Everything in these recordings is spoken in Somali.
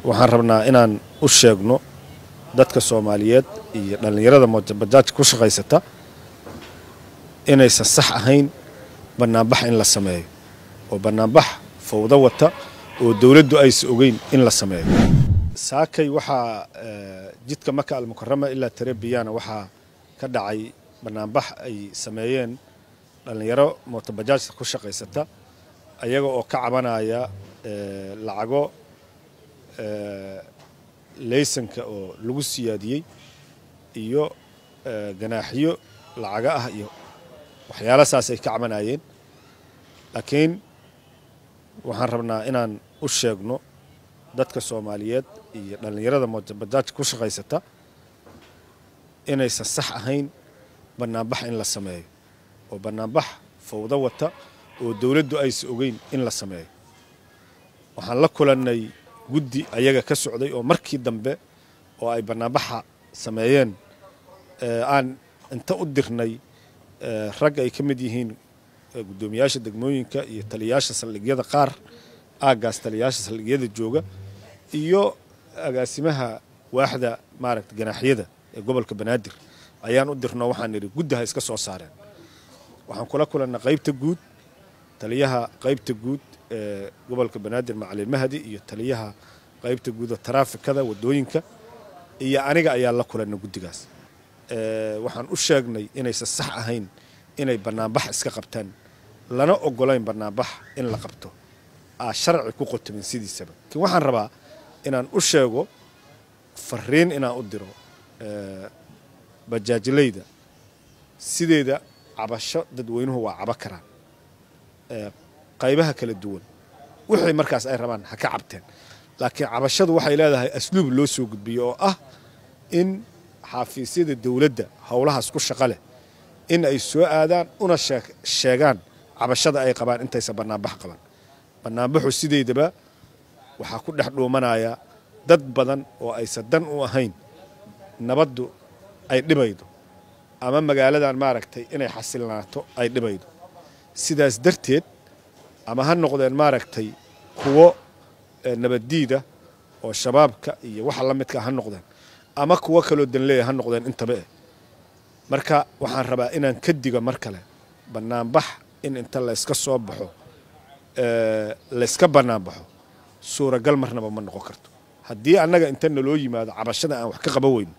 waxaan rabnaa inaan u sheegno dadka soomaaliyeed iyo dhallinyarada mootabajaajka ku shaqaysata inaysan sax ahayn bannaanbax in la sameeyo oo bannaanbax fawdo wata oo dowladdu aysan ogeyn in la sameeyo saakay waxaa jidka maka almukarama ilaa tarebiyana waxaa ka dhacay bannaanbax ay sameeyeen dhallinyaro mootabajaajka ku shaqaysata ayaga oo ka cabanaya lacago laysanka oo lagu siyaadiyey iyo ganaaxyo lacaga ah iyo waxyaala saas ay ka cabanayeen laakiin waxaan rabnaa inaan u sheegno dadka soomaaliyeed iyo dhallinyarada mootabajaajka ku shaqaysata inaysan sax ahayn bannaanbax in la sameeyo oo bannaanbax fawdo wata oo dowladdu aysan ogeyn in la sameeyo waxaan la kulannay guddi ayaga ka socday oo markii dambe oo ay bannaanbaxa sameeyeen aan inta u dirnay rag ay ka mid yihiin guddoomiyaasha degmooyinka iyo taliyayaasha saldhigyada qaar aaggaas taliyayaasha saldhigyada jooga iyo agaasimaha waaxda maaragta ganaaxyada ee gobolka banaadir ayaan u dirno waxaan idhi guddi ha iska soo saareen waxaan kula kulannay qaybta guud taliyaha qaybta guud ee gobolka banaadir macalin mahdi iyo taliyaha qaybta guuda taraafikada wadooyinka iyo aniga ayaa la kulannay guddigaas waxaan u sheegnay inaysan sax ahayn inay bannaanbax iska qabtaan lana ogolayn bannaanbax in la qabto aa sharci ku qotomin sidiisaba laakiin waxaan rabaa inaan u sheego fariin inaan u diro bajaajlayda sideeda cabasho dadweynuhu waa cabo karaan qaybaha kala duwan wixii markaas ay rabaan ha ka cabteen laakiin cabashadu waxay leedahay asluub loo soo gudbiyo oo ah in xafiisyada dowladda howlahaas ku shaqo leh in ay soo aadaan una sheegaan cabashada ay qabaan intaysan bannaanbax qaban bannaanbaxu sideydaba waxaa ku dhex dhuumanaya dad badan oo aysan dan u ahayn nabaddu ay dhibaydo ama magaaladan maaragtay inay xasilnaato ay dhibaydo sidaas darteed ama ha noqdeen maaragtay kuwo nabaddiida oo shabaabka iyo waxa la midka ha noqdeen ama kuwo kaloo danleeya ha noqdeen intaba eh marka waxaan rabaa inaan ka digo mar kale bannaanbax in inta layska soo baxo layska bannaanbaxo suuragal marnaba ma noqon karto haddii annaga inta naloo yimaado cabashada aan wax ka qaban weyno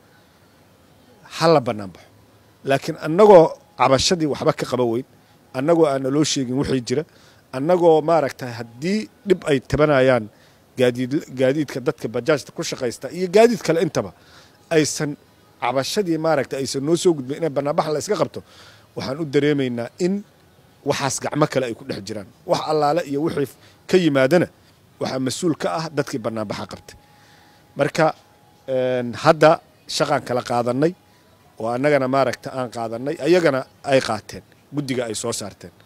ha la bannaanbaxo laakiin annagoo cabashadii waxba ka qaban weyn annagoo aan naloo sheegin wixii jira annagoo maaragtay haddii dhib ay tabanayaan gaadiidka dadka bajaajta ku shaqaysta iyo gaadiid kale intaba aysan cabashadii maaragta aysan noo soo gudbin inay bannaanbax la iska qabto waxaan u dareemaynaa in waxaas gacmo kale ay ku dhex jiraan wax allaale iyo wixii ka yimaadana waxaa mas-uul ka ah dadkii bannaanbaxa qabtay marka hadda shaqaan kala qaadannay oo annagana maaragta aan qaadannay ayagana ay qaateen guddiga ay soo saarteen